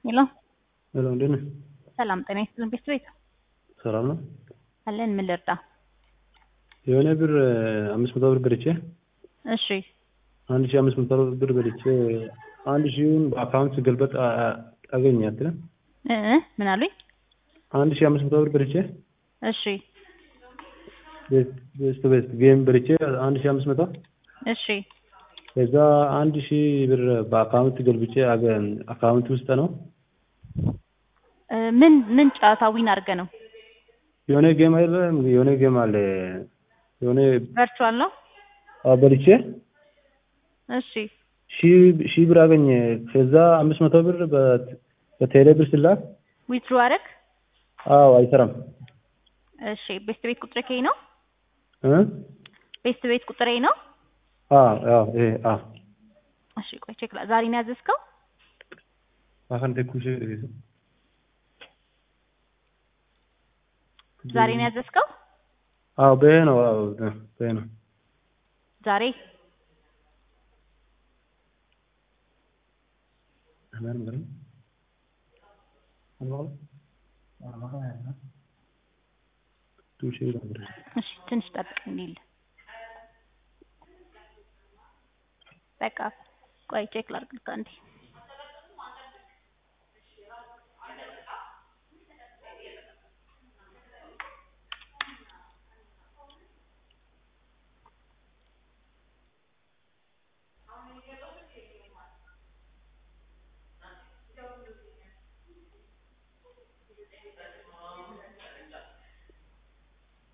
ሄሎ ሄሎ እንዴት ነህ? ሰላም ጤና ይስጥልን ቤት ቤት ሰላም ነው። አለን ምን ልርዳ? የሆነ ብር አምስት መቶ ብር በልቼ እሺ አንድ ሺህ አምስት መቶ ብር በልቼ አንድ ሺውን በአካውንት ስገልበጥ አገኘ አትልም? እ ምን አሉኝ? አንድ ሺህ አምስት መቶ ብር በልቼ እሺ ቤስት ቤስት ጌም በልቼ አንድ ሺህ አምስት መቶ እሺ ከዛ አንድ ሺህ ብር በአካውንት ገልብጬ አካውንት ውስጥ ነው እ ምን ምን ጨዋታ ዊን አድርገህ ነው? የሆነ ጌም አለ የሆነ ጌም አለ የሆነ ቨርቹዋል ነው? አዎ በልቼ እሺ ሺህ ሺህ ብር አገኘ። ከዛ አምስት መቶ ብር በቴሌ ብር ስላክ ዊትድሮ አደረግ? አዎ አይሰራም። እሺ ቤስት ቤት ቁጥር ከይ ነው? እ ቤስት ቤት ቁጥሬ ነው? አዎ አዎ ይሄ አዎ እሺ ቆይ ቼክ ላ ዛሬ ነው ያዘዝከው? አሁን ተኩሽ ዛሬ ነው ያዘዝከው? አዎ በይሄ ነው አዎ በይሄ ነው ዛሬ አማን ምንም አማን ቱሽ ይላል እሺ ትንሽ ጠብቅ እንዲል በቃ ቆይ ቼክ ላድርግ አንዴ